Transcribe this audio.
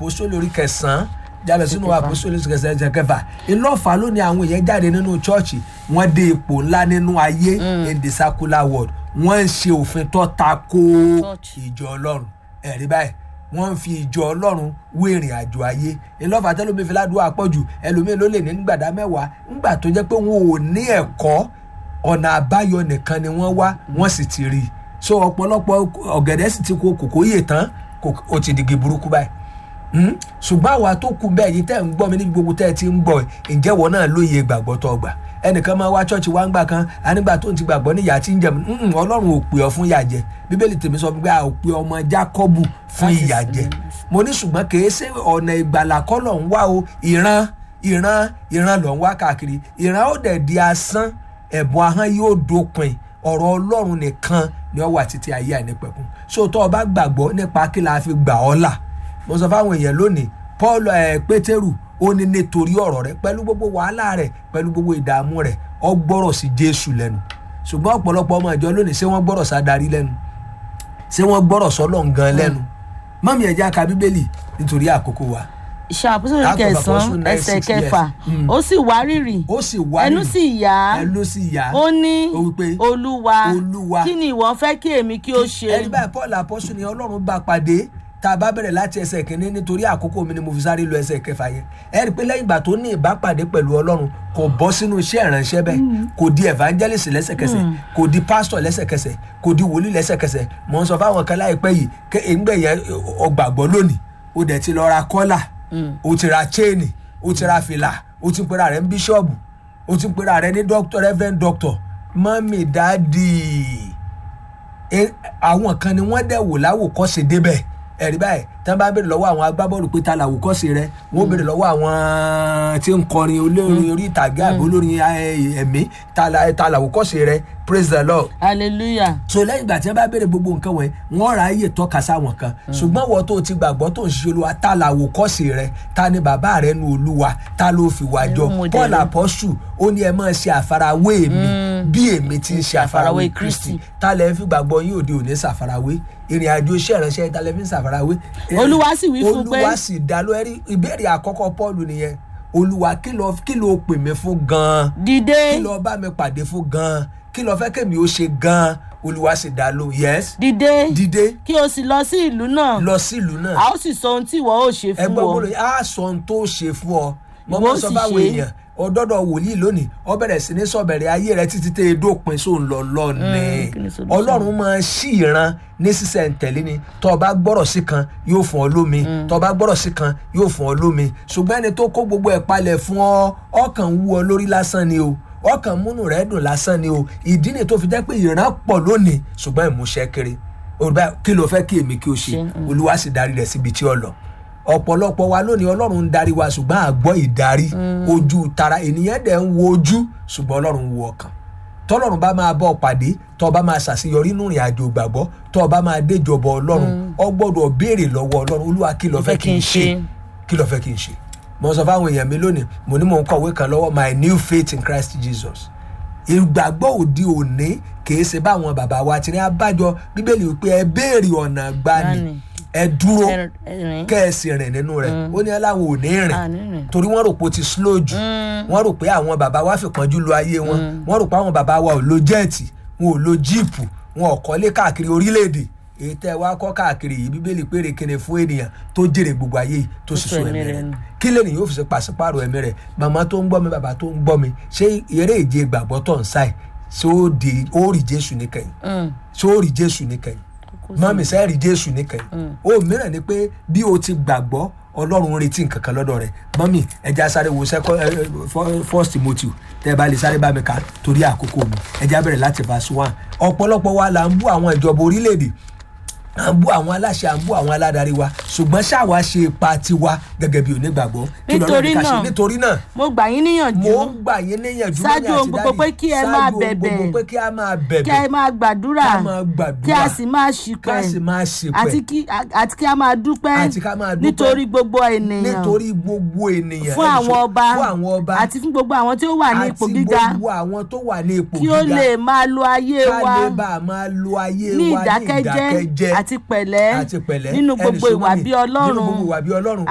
àpòsólì orí kẹsàn-án jáde sínú àpòsólì orí kẹsàn-án ẹsẹ̀ kẹfà ìlọ́fà ló ní àwọn èèyàn jáde nínú chọ́ọ̀chì wọ́n dé ipò ńlá nínú ayé in the secular world wọ́n ń ṣe òfin tó ta ko Church. ìjọ ọlọ́run ẹ̀rí báyìí wọ́n ń fi ìjọ ọlọ́run wé ìrìn àjò ayé ìlọ́fà tẹ́lómi fi ládùúgbò àpọ̀jù ẹlòmíín ló lè ní nígbàdá mẹ́wàá ńgbà tó jẹ́ pé wọn ò ní ẹ̀kọ́ ọ̀nà àbáyọ nìkan ni wọ́n wá wọ́n sì ti rí i so ọ̀pọ̀lọpọ̀ ọ̀gẹ̀dẹ̀ sì ti kó kòkó yè tán kò- ó ti digi burúkú báyìí Hmm? ṣùgbọ́n àwa tó kù bẹ́ẹ̀ yìí tẹ́ ń gbọ́ mi níbi gbogbo tẹ́ ẹ ti ń gbọ́ ẹ̀ ǹjẹ́ wọ́n náà lóye ìgbàgbọ́ tó gbà ẹnìkan máa wá ṣọ́ọ̀ṣì wá ń gbà kan anígbà tó ń ti gbàgbọ́ níyà tí ń jẹ mm, ọlọ́run ò pè ọ́ fún ìyà jẹ bíbélì tèmi sọ pé a ò pè ọmọ jákọ́bù fún Láti ìyà sin- jẹ mo ní ṣùgbọ́n kì í ṣe ọ̀nà ìgbàlà kọ́ lọ̀ ń wá o ìran ìran ìran lọ̀ ń wá káàkiri ìran ó dẹ̀ di asán ẹ̀bùn ahọ́n yóò dópin ọ̀rọ̀ ọlọ́run nìkan ni ó wà títí ayé àìnípẹ̀kun so tó o bá gbàgbọ́ nípa kí la fi gbà ọ́ là mo sọ fáwọn èèyàn lónìí paul ẹ pétérù ó ní nítorí ọ̀rọ̀ rẹ̀ pẹ̀lú gbogbo wàhálà rẹ̀ pẹ̀lú gbogbo ìdààmú rẹ̀ ó gbọ́rọ̀ sí jésù lẹ́nu ṣùgbọ́n ọ̀pọ̀lọpọ̀ ọmọ ìjọ lónìí ṣé wọ́n gbọ́rọ̀ sádarí lẹ́nu ṣé wọ́n gbọ́rọ̀ sọ́lọ̀ gan lẹ́nu mọ́mí ẹ̀já ka bíbélì nítorí àkókò wa iṣẹ́ àpòsílẹ̀ Act of Apostles kẹsàn-án nine ẹsẹ̀ six, yes. kẹfà Mm. ó sì wá rírì ó sì wá ẹnu nínú- sì yá ẹnu sì yá ó ní ó wípé olúwa Olúwa. kí ni ìwọ fẹ́ kí èmi kí ó ṣe ẹni báyìí paul apọ́sù ni ọlọ́run bá pàdé tá a bá bẹ̀rẹ̀ láti ẹsẹ̀ kínní nítorí àkókò mi ni mo fi sáré lọ ẹsẹ̀ kẹfà yẹn ẹ rí i pé lẹ́yìn ìgbà tó ní ìbápàdé pẹ̀lú ọlọ́run kò bọ́ sínú iṣẹ́ ìránṣẹ́ bẹ́ẹ̀ kò di evangelist lẹ́sẹ̀kẹsẹ̀ kò di pastor lẹ́sẹ̀kẹsẹ̀ kò di wòlíì lẹ́sẹ̀kẹsẹ̀ mò ń sọ fáwọn kan láìpẹ́ yìí kẹ́ ẹ̀ńgbẹ́ yẹn ọgbàgbọ́ lónìí ó dẹ̀ ti lọ ra kọ́là ó ti ra chain ó ti ra fìlà ó ti ń pera rẹ̀ ń bíṣọ́ọ̀bù ó ti ń pera rẹ̀ ní doctor reverend doctor mọ́mì dáàdì e- àwọn kan ni wọ́n dẹ̀ wò láwòkọ́ṣe débẹ̀ ẹ̀rí báyìí tí wọ́n bá béèrè lọ́wọ́ àwọn agbábọ́ọ̀lù pé ta làwòkọ́ṣe rẹ wọ́n béèrè lọ́wọ́ àwọn tí ń kọrin olórin orí ìtàgé àbí olórin eh, ẹ̀mí ta la- ta làwòkọ́ṣe rẹ praise the lord hallelujah so lẹ́yìn ìgbà tí wọ́n bá béèrè gbogbo nǹkan wọ̀nyí wọ́n ra ayé tọ́ka sáwọn kan ṣùgbọ́n wọ́n tó ti gbàgbọ́ tó ń ṣe olúwa ta làwòkọ́ṣe rẹ ta ni bàbá rẹ nu olúwa ta ló fi wá jọ Irú model. paul apọ́sù ó ní ẹ máa ṣe àfarawé mi bí èmi ti ń ṣe àfarawé Àfarawé kristi Kristi. ta lẹ́ fi gbàgbọ́ yín òde òní ṣàfarawé ìrìn àjò iṣẹ́ ìránṣẹ́ ta lẹ́ fi ń ṣàfarawé. Olúwa sì wí fún pé- olúwa sì dá ló ẹrí ìbéèrè àkọ́kọ́ paul nìyẹn olúwa kí ló kí ló pè mí fún gan-an dìde kí ló bá mi pàdé fún gan-an kí ló fẹ́ kémi ó ṣe gan-an olúwa sì dá ló yes dìde dìde kí o sì lọ sí ìlú náà lọ sílùú náà a ó sì sọ ohun tí ìwọ ó ṣe fún ẹgbẹ́ ọ gbọ́dọ̀ á sọ ohun tó ṣe fún ọ mo Ìwọ máa ó ń sọ sì fáwọn ṣe. èèyàn ọdọọdọ wòlíì lónìí ọ bẹ̀rẹ̀ sí ní sọ̀bẹ̀rẹ̀ ayé rẹ títí tẹ́ ẹ dópin sóun lọ lọ́ọ̀nì kí ni solution? ọlọ́run máa ṣí ìran ní sísẹ̀ntẹ̀lé ni tọ́ ọ bá gbọ́rọ̀ sí kan yóò fún ọ lómi tọ́ ọ bá gbọ́rọ̀ sí kan yóò fún ọ lómi ṣùgbọ́n ẹni tó kó gbogbo ẹ̀ palẹ̀ fún ọ ọkàn wú ọ lórí lásán ni o ọkàn múnú rẹ dùn lásán ni o ìdí ni tó fi jẹ́ pé ìran pọ̀ lónìí ṣùgbọ́n ìmúṣẹ kéré olùbá kí ló fẹ́ kí èmi kí o ṣe Ṣe, mm. olúwa sì darí rẹ̀ síbi tí ó lọ ọ̀pọ̀lọpọ̀ wa lónìí ọlọ́run ń darí wa ṣùgbọ́n àgbọ́ ìdarí ojú tara ènìyàn dẹ̀ ń wo ojú ṣùgbọ́n ọlọ́run ń wo ọkàn tọ́lọ́run bá máa bọ́ ọ pàdé tọ́ ọ bá máa ṣàṣeyọrí nínú ìrìn àjò ìgbàgbọ́ tọ́ ọ bá máa déjọba ọlọ́run ọ gbọ́dọ̀ béèrè lọ́wọ́ ọlọ́run olúwa kí ló fẹ́ kí n ṣe kí ló fẹ́ kí n ṣe mo sọ fáwọn èèyàn mi lónìí mo ní mò ń kọ̀wé kan lọ́wọ́ my new faith in Christ Jesus ìgbàgbọ́ òde òní kìí ṣe báwọn bàbá wa ti ní abájọ bíbélì wípé ẹ béèrè ọ̀nà gbani Gbani. ẹ dúró Ẹ- ẹ̀rín. kẹ́ẹ̀sì rìn nínú rẹ̀ ó ní aláwọ̀ ò ní rìn À, ní rìn. torí wọ́n rò pé ó ti slow jù wọ́n rò pé àwọn bàbá wa fi kánjú lo ayé wọn wọ́n rò pé àwọn bàbá wa ò lo jẹ́ẹ̀tì wọn ò lo jíìpù wọn ò kọ́lé káàkiri orílẹ̀-èdè èyí tẹ́ ẹ wá kọ́ káàkiri yìí bíbélì péré kene fún ènìyàn tó jèrè gbogbo ayé yìí tó sì sọ so ẹ̀mí ẹ̀mí rẹ̀ rẹ̀ nù. kí lẹ́nu yóò fi ṣe pàṣípààrọ̀ ẹ̀mí rẹ̀ màmá tó ń gbọ́ mi bàbá tó ń gbọ́ mi ṣé eré ìje ìgbàgbọ́ tó ń sáì ṣé ó di ó rí jésù níkẹyìn Mm. ṣé ó rí jésù níkẹyìn mọ́mí sẹ́ rí jésù níkẹyìn ó mìíràn ni pé bí o ti gbàgbọ́ ọlọ́run ń retí nǹkan kan lọ́dọ̀ rẹ̀ mọ́mí ẹja sáré wo sẹ́kọ́ ẹ, ẹ, fọ́- first timothy tẹ́ ẹ bá lè sáré bá mi kà torí àkókò mi ẹja bẹ̀rẹ̀ láti verse one ọ̀pọ̀lọpọ̀ wa là ń bú àwọn ìjọba orílẹ̀-èdè à ń bú àwọn aláṣẹ à ń bú àwọn aládarí wa ṣùgbọ́n ṣáwa ṣe ipa tiwa gẹ́gẹ́ bí onígbàgbọ́ kí lọ́lọ́run ní ká ṣe? Nítorí náà, nítorí náà mo gbà yín níyànjú mo ń gbà yín níyànjú Ṣáájú lónìí ohun àti gbogbo dáàdì. pé kí ẹ Ṣáájú máa ohun bẹ̀bẹ̀. gbogbo pé kí a máa kí bẹ̀bẹ̀ ẹ máa gbàdúrà ká máa gbàdúrà kí a sì máa ká ṣìpẹ̀ sì máa ṣìpẹ̀ àti kí àti kí a máa dúpẹ́ Àti ká máa dúpẹ́. nítorí gbogbo ènìyàn nítorí gbogbo ènìyàn fún ẹni àwọn sọ- ọba fún àwọn ọba àti fún gbogbo àwọn tí ó wà ní ipò àti gíga gbogbo àwọn tó wà ní ipò kí gíga ó lè máa lo ayé ká wa lè bá a máa lo ayé wa ní ní ìdákẹ́jẹ́ ìdákẹ́jẹ́ àti pẹ̀lẹ́ àti pẹ̀lẹ́ nínú ẹni gbogbo sọ ìwà mọ́mì, bí nínú Ọlọ́run gbogbo ìwà bí ọlọ́run